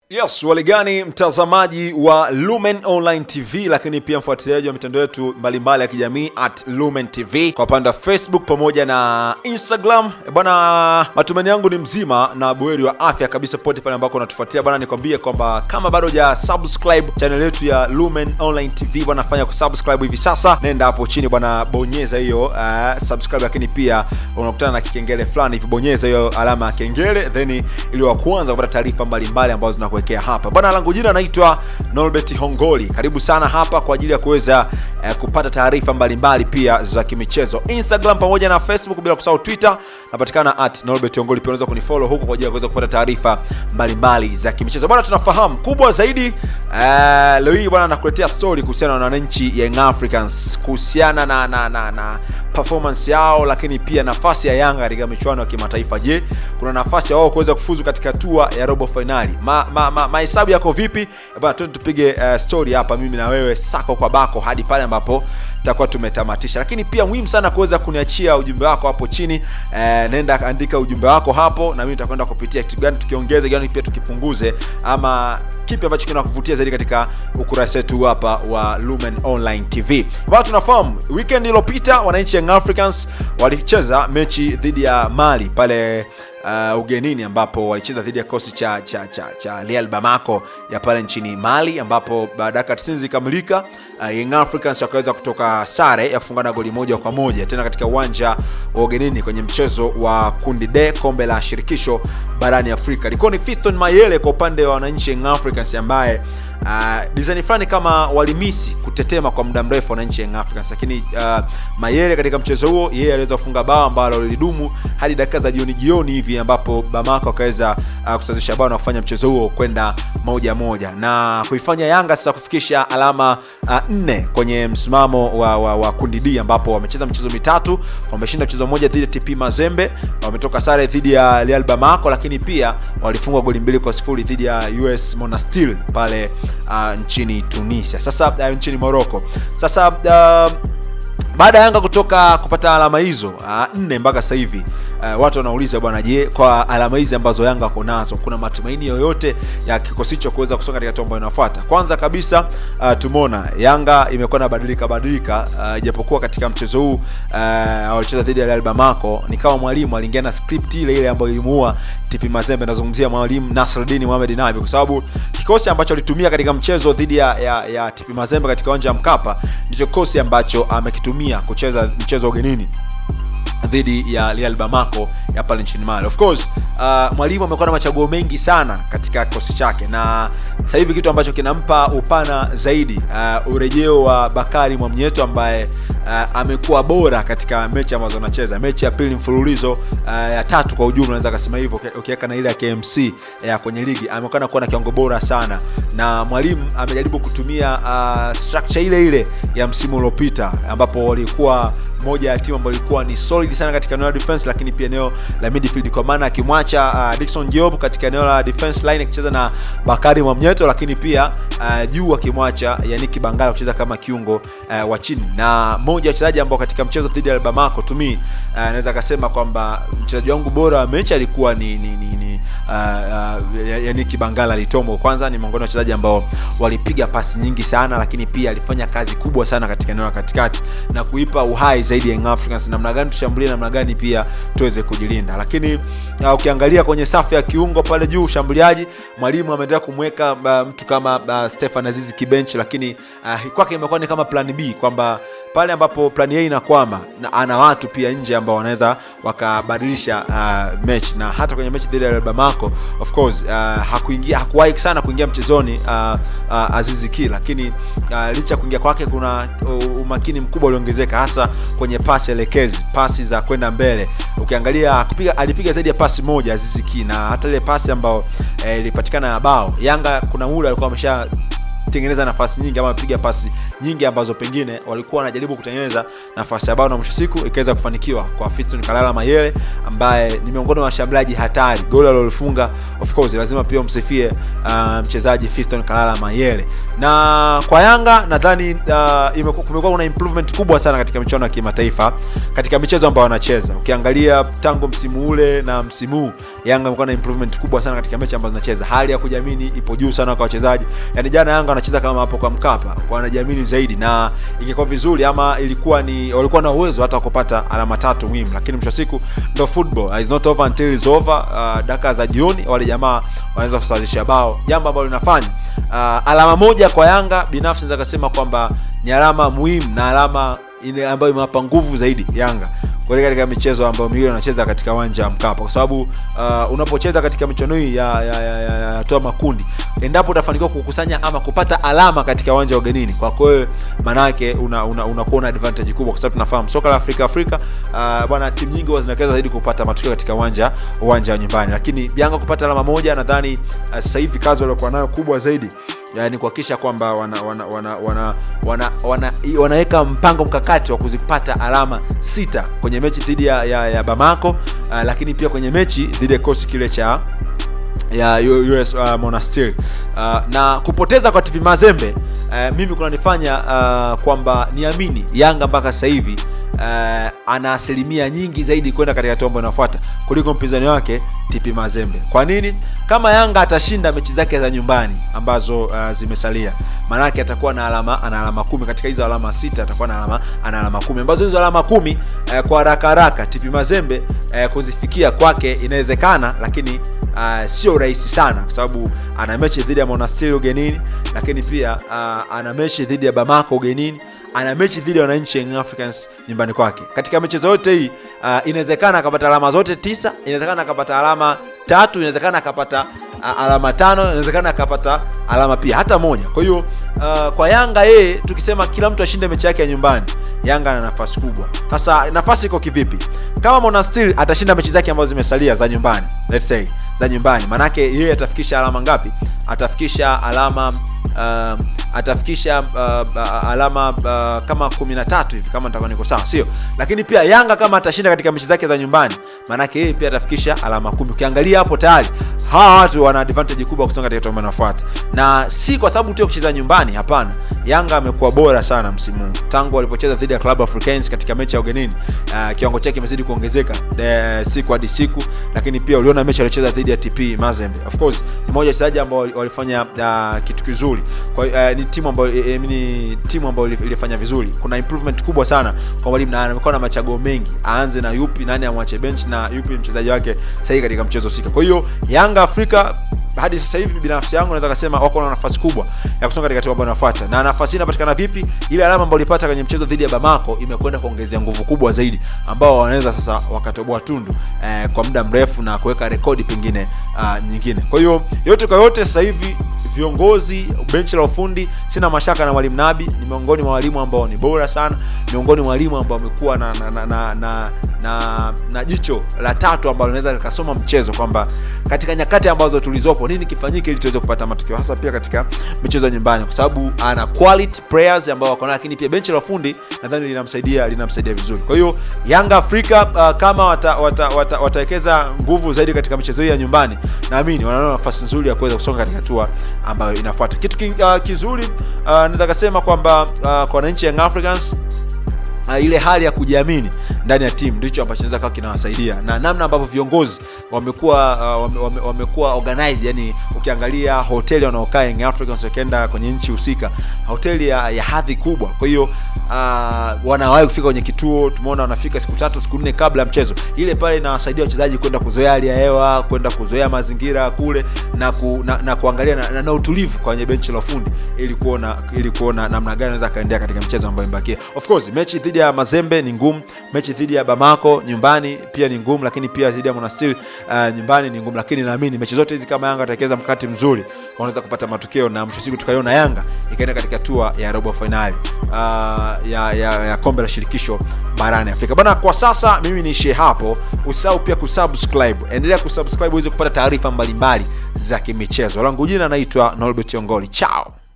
Yes, waligani mtazamaji wa Lumen Online TV, lakini pia mfuatiliaji wa mitandao yetu mbalimbali ya kijamii at Lumen TV kwa upande wa Facebook pamoja na Instagram. E bwana, matumaini yangu ni mzima na buheri wa afya kabisa pote pale ambako unatufuatia bwana. Nikwambie kwamba kama bado ja subscribe channel yetu ya Lumen Online TV bwana, fanya kusubscribe hivi sasa, nenda hapo chini bwana, bonyeza hiyo uh, subscribe, lakini pia unakutana na kikengele fulani hivi, bonyeza hiyo alama ya kengele, then ili wa kwanza kupata taarifa mbalimbali ambazo zinakuwa kuwekea hapa bwana. Langu jina naitwa Norbert Hongoli. Karibu sana hapa kwa ajili ya kuweza eh, kupata taarifa mbalimbali pia za kimichezo Instagram pamoja na Facebook, bila kusahau Twitter napatikana at Norbert Hongoli. Pia unaweza kunifollow huko kwa ajili ya kuweza kupata taarifa mbalimbali za kimichezo bwana. Tunafahamu kubwa zaidi eh, leo hii bwana, nakuletea story kuhusiana na wananchi Young Africans kuhusiana na, na, na, na performance yao, lakini pia nafasi ya Yanga katika michuano ya kimataifa. Je, kuna nafasi ya wao kuweza kufuzu katika hatua ya robo finali? mahesabu ma, ma, mahesabu yako vipi bwana? Twende tupige uh, story hapa, mimi na wewe sako kwa bako hadi pale ambapo tutakuwa tumetamatisha. Lakini pia muhimu sana kuweza kuniachia ujumbe wako hapo chini eh, nenda andika ujumbe wako hapo, na mimi nitakwenda kupitia kitu gani tukiongeze, gani pia tukipunguze, ama kipi ambacho kinakuvutia zaidi katika ukurasa wetu hapa wa Lumen Online TV. Bwana, tunafahamu weekend iliyopita wananchi Young Africans walicheza mechi dhidi ya Mali pale uh, ugenini ambapo walicheza dhidi ya kikosi cha cha cha, cha Real Bamako ya pale nchini Mali, ambapo baada ya 90 zikamilika, uh, Young Africans wakaweza kutoka sare ya kufungana goli moja kwa moja tena katika uwanja wa ugenini kwenye mchezo wa kundi D kombe la shirikisho barani Afrika. Ilikuwa ni Fiston Mayele kwa upande wa wananchi Young Africans ambaye uh, design fulani kama walimisi kutetema kwa muda mrefu wananchi Young Africans, lakini uh, Mayele katika mchezo huo yeye aliweza kufunga bao ambalo lilidumu hadi dakika za jioni jioni hivi ambapo Bamako akaweza uh, kusawazisha bao na kufanya mchezo huo kwenda moja moja na kuifanya Yanga sasa kufikisha alama uh, nne kwenye msimamo wa, wa, wa kundi D ambapo wamecheza michezo mitatu, wameshinda mchezo mmoja dhidi ya TP Mazembe, wametoka sare dhidi ya Real Bamako, lakini pia walifungwa goli mbili kwa sifuri dhidi ya US Monastir pale uh, nchini Tunisia, sasa uh, nchini Morocco. Sasa uh, baada ya Yanga kutoka kupata alama hizo uh, nne mpaka sasa hivi uh, watu wanauliza bwana, je, kwa alama hizi ambazo Yanga wako nazo kuna matumaini yoyote ya kikosi hicho kuweza kusonga katika hatua ambayo inafuata? Kwanza kabisa uh, tumeona Yanga imekuwa na badilika badilika, ijapokuwa uh, katika mchezo huu uh, walicheza dhidi ya Real Bamako, ni kama mwalimu aliingia na script ile ile ambayo ilimuua TP Mazembe. Nazungumzia mwalimu Nasruddin Mohamed Nabi, kwa sababu kikosi ambacho alitumia katika mchezo dhidi ya, ya, ya TP Mazembe katika uwanja wa Mkapa ndicho kikosi ambacho amekitumia kucheza mchezo ugenini dhidi ya Real Bamako ya pale nchini Mali. Of course, uh, mwalimu amekuwa na machaguo mengi sana katika kikosi chake, na sasa hivi kitu ambacho kinampa upana zaidi uh, urejeo wa Bakari Mwamnyeto ambaye uh, amekuwa bora katika mechi ambazo anacheza, mechi ya pili mfululizo uh, ya tatu kwa ujumla, naweza kusema hivyo, ukiweka na ile ya KMC ya kwenye ligi, amekuwa kuwa na kiwango bora sana, na mwalimu amejaribu kutumia uh, structure ile ile ya msimu uliopita ambapo walikuwa moja ya timu ambayo ilikuwa ni solid sana katika eneo la defense, lakini pia eneo la midfield, kwa maana akimwacha uh, Dickson Job katika eneo la defense line akicheza na Bakari Mwamnyeto, lakini pia uh, juu akimwacha Yannick Bangala kucheza kama kiungo uh, wa chini, na moja ya wachezaji ambao katika mchezo dhidi ya Bamako to me uh, naweza akasema kwamba mchezaji wangu bora wa mechi alikuwa ni, ni, ni, ni uh, uh, Yannick Bangala Litombo. Kwanza ni miongoni wa wachezaji ambao walipiga pasi nyingi sana, lakini pia alifanya kazi kubwa sana katika eneo la katikati na kuipa uhai zaidi Young Africans, namna gani tushambulie, namna gani pia tuweze kujilinda. Lakini uh, ukiangalia kwenye safu ya kiungo pale juu ushambuliaji, mwalimu ameendelea kumweka uh, mtu kama uh, Stefan Azizi kibenchi, lakini uh, kwake imekuwa ni kama plan B kwamba pale ambapo plan A inakwama na ana watu pia nje ambao wanaweza wakabadilisha uh, mechi na hata kwenye mechi dhidi ya Bamako of course uh, hakuingia hakuwahi sana kuingia mchezoni uh, uh, Azizi Ki, lakini uh, licha ya kuingia kwake kuna uh, umakini mkubwa uliongezeka hasa kwenye pasi elekezi, pasi za kwenda mbele. Ukiangalia kupiga, alipiga zaidi ya pasi moja Azizi Ki, na hata ile pasi ambayo ilipatikana eh, ya bao Yanga kuna muda alikuwa amesha kutengeneza nafasi nyingi ama piga pasi nyingi ambazo pengine walikuwa wanajaribu kutengeneza nafasi ya bao na mwisho siku ikaweza kufanikiwa kwa Fiston Kalala Mayele ambaye ni miongoni mwa washambuliaji hatari. Goli alilolifunga of course lazima pia umsifie uh, mchezaji Fiston Kalala Mayele. Na kwa Yanga nadhani uh, kumekuwa kuna improvement kubwa sana katika michuano ya kimataifa katika michezo ambayo wanacheza. Ukiangalia tangu msimu ule na msimu huu Yanga imekuwa na improvement kubwa sana katika mechi ambazo zinacheza. Hali ya kujiamini ipo juu sana kwa wachezaji. Yaani jana Yanga wanacheza kama hapo kwa Mkapa, wanajiamini zaidi na ingekuwa vizuri ama ilikuwa ni walikuwa na uwezo hata kupata alama tatu muhimu, lakini mwisho siku ndo football is not over until is over. Uh, dakika za jioni wale jamaa wanaweza kusawazisha bao, jambo ambalo linafanya uh, alama moja kwa Yanga binafsi naweza kusema kwamba ni alama muhimu na alama ile ambayo imewapa nguvu zaidi Yanga kuelekea katika michezo ambayo miwili wanacheza katika uwanja wa Mkapa, kwa sababu uh, unapocheza katika michuano hii ya, ya, ya, ya, ya toa makundi, endapo utafanikiwa kukusanya ama kupata alama katika uwanja wa ugenini, kwa kweli manake unakuwa una, una, una advantage kubwa, kwa sababu tunafahamu soka la Afrika Afrika uh, bwana, timu nyingi huwa zinaweza zaidi kupata matokeo katika uwanja uwanja wa nyumbani, lakini Yanga kupata alama moja, nadhani uh, sasa hivi kazi waliokuwa nayo kubwa zaidi yani kuhakikisha kwamba wana, wana, wana, wana, wana, wana, wanaweka mpango mkakati wa kuzipata alama sita kwenye mechi dhidi ya, ya, ya Bamako uh, lakini pia kwenye mechi dhidi ya kikosi kile cha ya US uh, Monastir uh, na kupoteza kwa TP Mazembe uh, mimi kunanifanya uh, kwamba niamini Yanga mpaka sasa hivi uh, ana asilimia nyingi zaidi kwenda katika tombo inayofuata kuliko mpinzani wake TP Mazembe. Kwa nini? Kama Yanga atashinda mechi zake za nyumbani ambazo uh, zimesalia, maanake atakuwa na alama ana alama kumi katika hizo alama sita, atakuwa na alama ana alama kumi ambazo hizo alama kumi uh, kwa haraka haraka TP Mazembe uh, kuzifikia kwake inawezekana, lakini uh, sio rahisi sana, kwa sababu ana mechi dhidi ya Monastir ugenini, lakini pia uh, ana mechi dhidi ya Bamako ugenini ana mechi dhidi ya wananchi Young Africans nyumbani kwake. Katika mechi zote hii uh, inawezekana akapata alama zote tisa, inawezekana akapata alama tatu, inawezekana akapata uh, alama tano, inawezekana akapata alama pia hata moja. Kwa hiyo uh, kwa Yanga yeye, tukisema kila mtu ashinde mechi yake ya nyumbani, Yanga ana nafasi kubwa. Sasa nafasi iko kivipi? Kama Monastir atashinda mechi zake ambazo zimesalia za nyumbani, let's say za nyumbani, manake yeye atafikisha alama ngapi? Atafikisha alama uh, atafikisha uh, uh, alama uh, kama 13 hivi kama nitakuwa niko sawa, sio? Lakini pia Yanga kama atashinda katika mechi zake za nyumbani, maanake yeye pia atafikisha alama kumi. Ukiangalia hapo tayari hawa watu wana advantage kubwa kusonga katika tournament inayofuata, na si kwa sababu tu ya kucheza nyumbani. Hapana, Yanga amekuwa bora sana msimu huu tangu walipocheza dhidi ya Club Africains katika mechi ya ugenini. Uh, kiwango chake kimezidi kuongezeka uh, siku hadi siku, lakini pia uliona mechi aliyocheza dhidi ya TP Mazembe. Of course ni moja wachezaji ambao walifanya uh, kitu kizuri kwa uh, ni timu ambayo eh, ni timu ambayo ilifanya vizuri. Kuna improvement kubwa sana kwa mwalimu na amekuwa na machaguo mengi, aanze na yupi, nani amwache bench na yupi mchezaji wake sahihi katika mchezo husika. Kwa hiyo Yanga Afrika hadi sasa hivi binafsi yangu naweza kusema wako na nafasi kubwa ya kusonga katika timu ambayo inafuata. Na nafasi hii inapatikana vipi? Ile alama ambayo ulipata kwenye mchezo dhidi ya Bamako imekwenda kuongezea nguvu kubwa zaidi, ambao wanaweza sasa wakatoboa tundu eh, kwa muda mrefu na kuweka rekodi pengine uh, nyingine. Kwa hiyo yote kwa yote, sasa hivi viongozi benchi la ufundi, sina mashaka na mwalimu Nabi ni miongoni mwa walimu ambao ni bora sana, miongoni mwa walimu ambao wamekuwa na na, na, na, na na na jicho la tatu ambalo linaweza likasoma mchezo kwamba katika nyakati ambazo tulizopo nini kifanyike ili tuweze kupata matokeo hasa pia katika michezo ya nyumbani, kwa sababu ana quality players ambao wako lakini pia benchi la ufundi nadhani linamsaidia linamsaidia vizuri. Kwa hiyo Yanga Afrika uh, kama watawekeza wata, wata, wata nguvu zaidi katika michezo hii ya nyumbani, naamini wanaona nafasi nzuri ya kuweza kusonga katika hatua ambayo inafuata. Kitu ki, uh, kizuri uh, naweza kusema kwamba uh, kwa wananchi Young Africans uh, ile hali ya kujiamini ndani ya timu ndicho ambacho naweza kawa kinawasaidia na namna ambavyo viongozi wamekuwa uh, wame, wame, wamekuwa organized. Yani ukiangalia hoteli wanaokaa Young Africans wakienda kwenye nchi husika, hoteli ya, ya hadhi kubwa. Kwa hiyo uh, wanawahi kufika kwenye kituo, tumeona wanafika siku tatu siku nne kabla ya mchezo. Ile pale inawasaidia wachezaji kwenda kuzoea hali ya hewa, kwenda kuzoea mazingira kule na, ku, na, na kuangalia na, na, na utulivu kwenye benchi la ufundi ili kuona ili kuona namna gani anaweza kaendea katika mchezo ambayo imebakia. Of course mechi dhidi ya Mazembe ni ngumu, mechi dhidi ya Bamako nyumbani pia ni ngumu, lakini pia dhidi ya Monastir uh, nyumbani ni ngumu, lakini naamini mechi zote hizi kama Yanga atakeza mkakati mzuri wanaweza kupata matokeo na mwisho siku tukaiona Yanga ikaenda katika hatua ya robo finali uh, ya, ya, ya kombe la shirikisho barani Afrika bana. Kwa sasa mimi niishie hapo, usahau pia kusubscribe, endelea kusubscribe uweze kupata taarifa mbalimbali za kimichezo. Langu jina naitwa Norbert Ongoli, chao.